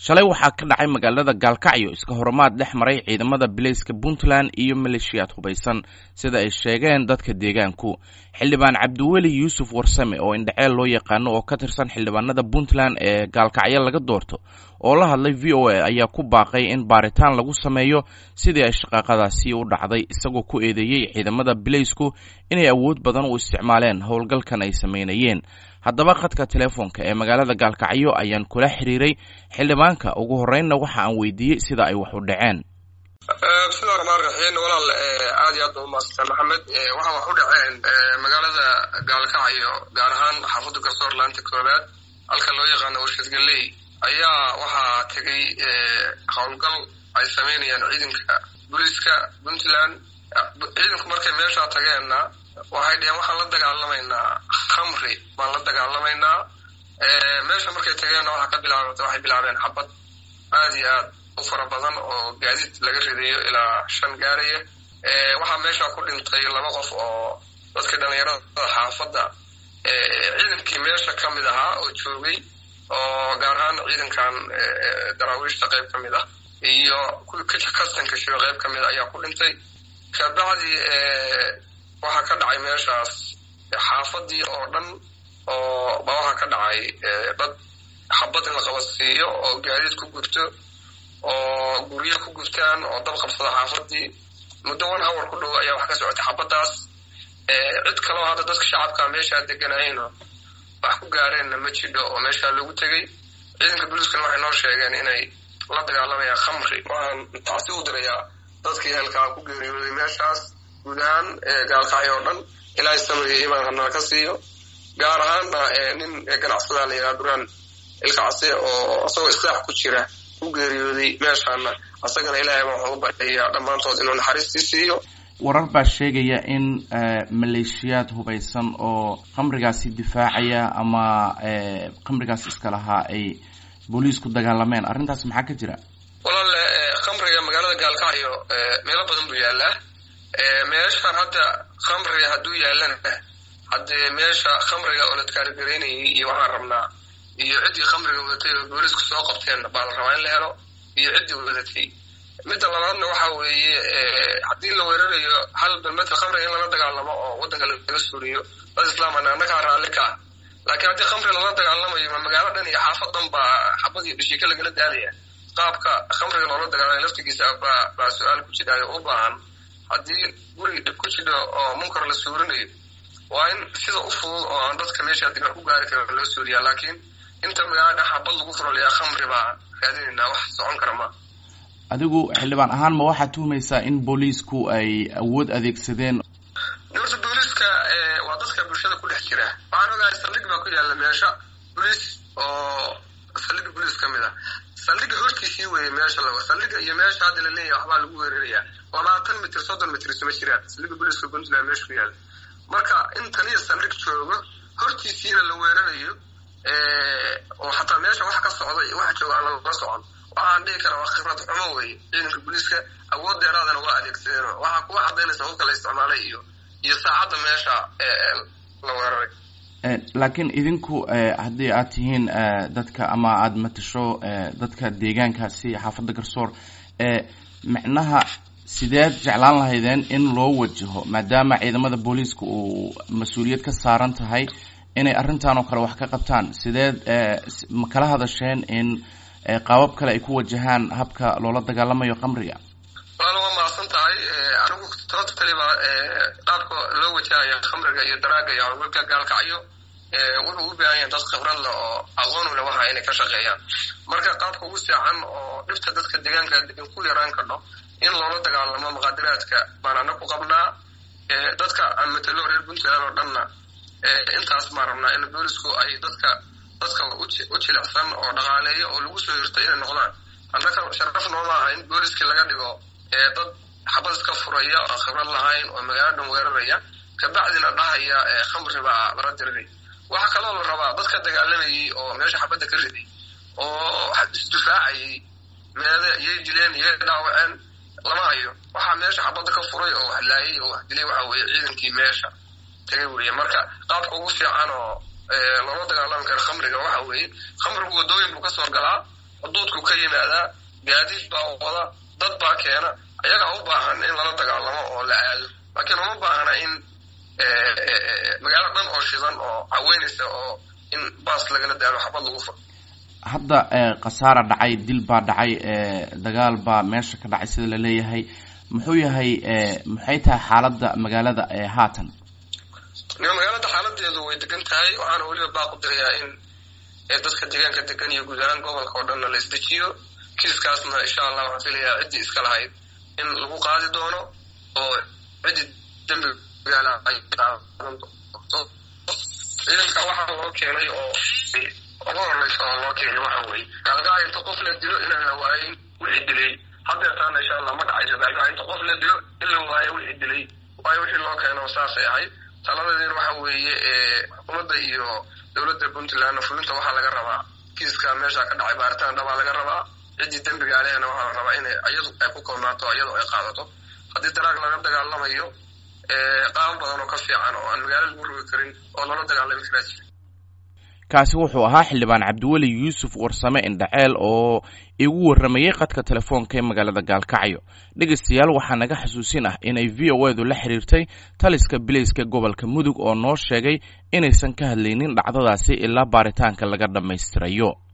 shalay waxaa ka dhacay magaalada gaalkacyo iska horumaad dhex maray ciidamada bilayska puntland iyo maleeshiyaad hubaysan sida ay sheegeen dadka deegaanku xildhibaan cabdiweli yuusuf warsame oo indhaceel loo yaqaano oo ka tirsan xildhibaanada puntland ee gaalkacyo laga doorto oo la hadlay v o a ayaa ku baaqay in baaritaan lagu sameeyo sidii ay shaqaaqadaasi u dhacday isagoo ku eedeeyey ciidamada bilaysku inay awood badan u isticmaaleen howlgalkan ay sameynayeen haddaba khadka telefoonka ee magaalada gaalkacyo ayaan kula xiriiray xildhibaanka ugu horreynna waxa aan weydiiyey sida ay wax u dhaceen bismillahi raxmaan raxiim walaal aad iyo aad ba umaadsan maxamed waxaa wax u dhaceen magaalada gaalkacyo gaar ahaan xaafadda garsoor laanta koobaad halka loo yaqaano warshad galley ayaa waxaa tegay howlgal ay sameynayaan ciidanka booliiska puntland ciidanku markay meeshaa tageenna waxay dheheen waxaan la dagaalamaynaa khamri baan la dagaalamaynaa meesha markay tageenna waxaa ka bilaabata waxay bilaabeen xabad aad iyo aad u fara badan oo gaadiid laga ridayo ilaa shan gaaraya waxaa meesha ku dhintay laba qof oo dadkii dhallinyarada xaafadda ciidankii meesha ka mid ahaa oo joogay oo gaar ahaan ciidankan daraawiishta qayb ka mid ah iyo kastanka shiro qayb ka mid ayaa ku dhintay kabacdi waxaa ka dhacay meeshaas xaafadii oo dhan oo ba waxaa ka dhacay dad xabad in la qabadsiiyo oo gaadiid ku gubto oo guryo ku gubtaan oo dab qabsada xaafadii muddo one hour ku dhow ayaa wax ka socotay xabaddaas cid kaloo hadda dadka shacabka meeshaa deganayayno wax ku gaareenna ma jidho oo meeshaa loogu tegey ciidanka booliiskana waxay noo sheegeen inay la dagaalamayaan khamri waxaan taasi u dirayaa dadkii helkaa ku geeriyooday meeshaas guud ahaan gaalkacyo oo dhan ilaahay samriga imaan hanala ka siiyo gaar ahaanna nin ganacsadaa la yidhaha duraan ilkacse oo isagoo islaax ku jira ku geeriyooday meeshaana asagana ilaahay baa waxaan u baryayaa dhammaantood inuu naxariistii siiyo warar baa sheegaya in maleeshiyaad hubaysan oo khamrigaasi difaacaya ama khamrigaas iska lahaa ay booliisku dagaalameen arrintaas maxaa ka jira walaale khamriga magaalada gaalkacyo meelo badan buu yaalaa meeshaan hadda khamriga hadduu yaalana haddee meesha khamriga oo la kaarigaraynayay iyo waxaan rabnaa iyo ciddii khamriga wadatay oo boolisku soo qabteen baa la rabaa in la helo iyo ciddii wadatay midda labaadna waxa weeye haddii la weerarayo hal balmeedka khamriga in lala dagaalamo oo waddanka laga suuriyo dad islaamana annagaa raalli ka ah laakiin haddii khamri lala dagaalamayo ma magaalo dhan iyo xaafad dhan baa xabad iyo dhishika lagala daalaya qaabka khamriga loola dagaalamay laftigiisa baa baa su-aal ku jidhaayo u baahan haddii guri dhib ku jidho oo munkar la suurinayo waa in sida u fudud oo aan dadka meesha haddii wax ku gaari karin loo suuriyaa laakiin inta magaalo dhan xabad lagu furolayaa khamri baa raadinaynaa wax socon kara ma adigu xildhibaan ahaan ma waxaad tuhmaysaa in booliisku ay awood adeegsadeen horta booliiska waa dadka bulshada ku dhex jira waxaan ogahay saldhig baa ku yaalla meesha boliis oo saldhigga boliis ka mid ah saldhigga hortiisii weeye meesha lago saldhigga iyo meesha hadda la leeyahay waxbaa lagu weerarayaa labaatan mitir soddon mitir isuma jiraan saldhigga booliiska puntland meesha ku yaalla marka in taniya saldhig joogo hortiisiina la weerarayo oo xataa meesha wax ka socda iyo wax jooga aan lagala socon waxaan dhihi karaa waa khibrad xumo weeye ciidanka booliiska awood dheeraadana waa adeegsadeen waxaa kuwa cadaynaysa hubka la isticmaalay iyo iyo saacadda meesha la weeraray laakiin idinku haddii aad tihiin dadka ama aada matasho dadka deegaankaasi xaafadda garsoor micnaha sideed jeclaan lahaydeen in loo wajaho maadaama ciidamada booliiska uu mas-uuliyad ka saaran tahay inay arrintan oo kale wax ka qabtaan sideed ma kala hadasheen in qaabab kale ay ku wajahaan habka loola dagaalamayo khamriga walaal waa mahadsan tahay anigu totally ba qaabka loo wajahaya khamriga iyo daraaga iyo howlgalka gaalkacyo wuxuu u baahan yahay dad khibrad leh oo aqoon u leh waxa inay ka shaqeeyaan marka qaabka ugu fiican oo dhibta dadka deegaanka degan ku yaraan kadho in loola dagaalamo muqaadiraadka baan ana ku qabnaa dadka aan matalo reer puntland oo dhanna intaas baan rabnaa in boolisku ay dadka dadka u jilicsan oo dhaqaaleeya oo lagu soo hirtay inay noqdaan annaka sharaf nooma aha in booliskii laga dhigo dad xabad iska furaya oo khibrad lahayn oo magaalo dhan weeraraya kabacdina dhahaya khamri baa lala diriray waxaa kaloo la rabaa dadka dagaalamayay oo meesha xabadda ka riday oo isdifaacayay meede iyay dileen iyay dhaawaceen lama hayo waxaa meesha xabadda ka furay oo wax laayay oo wax dilay waxa weeye ciidankii meesha tagay weeye marka qaabka ugu fiican oo loola dagaalami karo khamriga waxa weeye khamrigu waddooyin buu kasoo galaa xuduudku ka yimaadaa gaadiid baa wada dad baa keena ayagaa u baahan in lala dagaalamo oo la aado laakiin uma baahna in magaalo dhan oo shidan oo caweynaysa oo in baas lagala daalo xabad lagu furo hadda khasaara dhacay dil baa dhacay dagaal baa meesha ka dhacay sida laleeyahay muxuu yahay maxay tahay xaaladda magaalada haatan magaalada xaaladeedu way degan tahay waxaana weliba baaq u dirayaa in dadka deegaanka degan iyo guud ahaan gobolka oo dhanna la isdejiyo kiiskaasna insha allah waxaan filayaa ciddii iska lahayd in lagu qaadi doono oo ciddii dembigaala ay qaadan doonto ciidanka waxaa loo keenay oo ugu horeysa oo loo keenay waxa weeye gaalgaca inta qof la dilo inaan la waayin wixii dilay haddeetaana insha allah ma dhacayso gaalgaca inta qof la dilo in la waayo wixii dilay waayo wixii loo keeno saasay ahayd talabadeena waxa weeye xukuumadda iyo dowladda puntlandna fulinta waxaa laga rabaa kiiska meesha ka dhacay baaritaan dhabaa laga rabaa ciddii dembiga alehna waxaa la rabaa inay iyadu ay ku koobnaato iyadu ay qaadato haddii daraag laga dagaalamayo qaabo badan oo ka fiican oo aan magaalo lagu rogi karin oo lala dagaalami karaa jira kaasi wuxuu ahaa xildhibaan cabdiweli yuusuf warsame indhaceel oo igu warramayey qadka telefoonka ee magaalada gaalkacyo dhegaystayaal waxaa naga xasuusin ah inay v o edu la xiriirtay taliska bilayska gobolka mudug oo noo sheegay inaysan ka hadlaynin dhacdadaasi ilaa baaritaanka laga dhammaystirayo